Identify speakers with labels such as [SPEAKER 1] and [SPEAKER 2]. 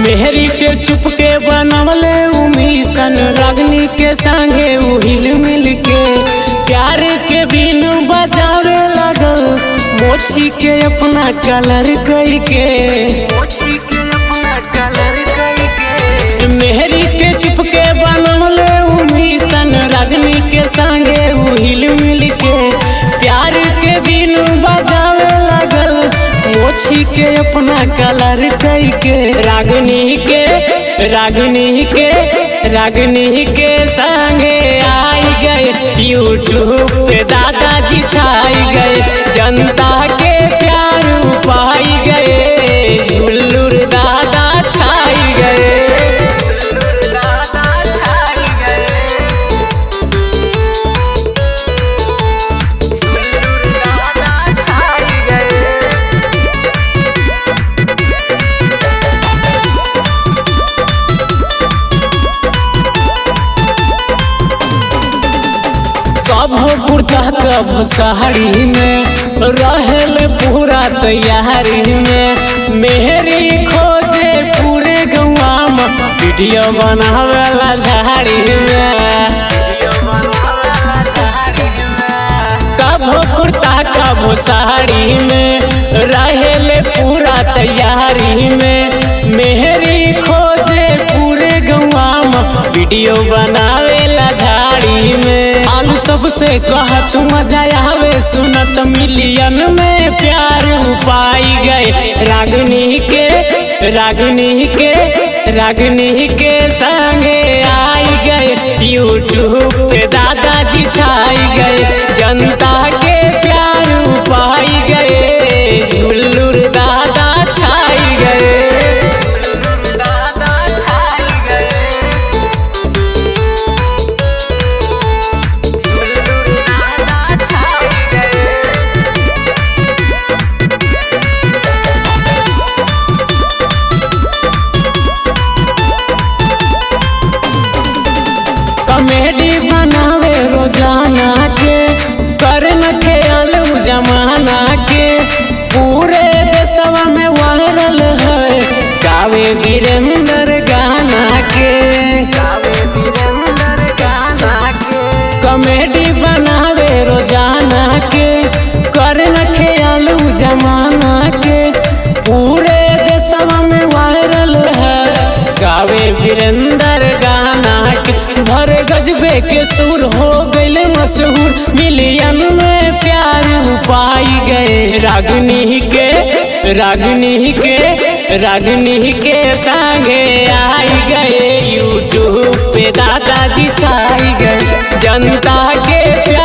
[SPEAKER 1] मेहरी के चुपके बनवले उ मिशन रागनी के संगे उ हिल मिल के प्यार के बिन बजावे लगल मोची के अपना कलर कई के मेहरी के चुपके बनवले उ मिशन रागनी के संगे उ हिल मिल के प्यार के बिन बजावे लगल मोची के अपना कलर कई के रागनी के रागनी के रागनी के संगे आई गए यूट्यूब पे दादाजी छाई गए जनता के प्यार पाई गए झुल्लुर दादा छाई गए कभो कुर्ता कभो साड़ी में रहल पूरा तैयारी में मेहरी खोजे पूरे गौवा में वीडियो बनावेला झाड़ी में कभो कुर्ता कभो साड़ी में रहल पूरा तैयारी में मेहरी खोजे पूरे गौवा में वीडियो बनावेला झाड़ी में आलू सबसे कहत मजा आवे सुनत मिलियन में प्यार पाई गए रागनी के रागनी के रागनी के संगे आई गए यूट्यूब पे दादाजी छाई गए जनता के प्यार पाई गए झुल्लुर दादा छाई गए कॉमेडी बनावे रोजाना के करन के अलू जमाना के पूरे देशवा में वायरल है गावे वीरेंद्र गाना के कॉमेडी बनावे रोजाना के करन के अलू जमाना के पूरे देशवा में वायरल है गावे वीरेंद्र गाना के भरे गजबे के सुर हो गए मशहूर मिलियन में प्यार पाई गए रागनी के रागनी के रागनी के संगे आई गए यूट्यूब पे दादाजी छाई गए जनता के प्यार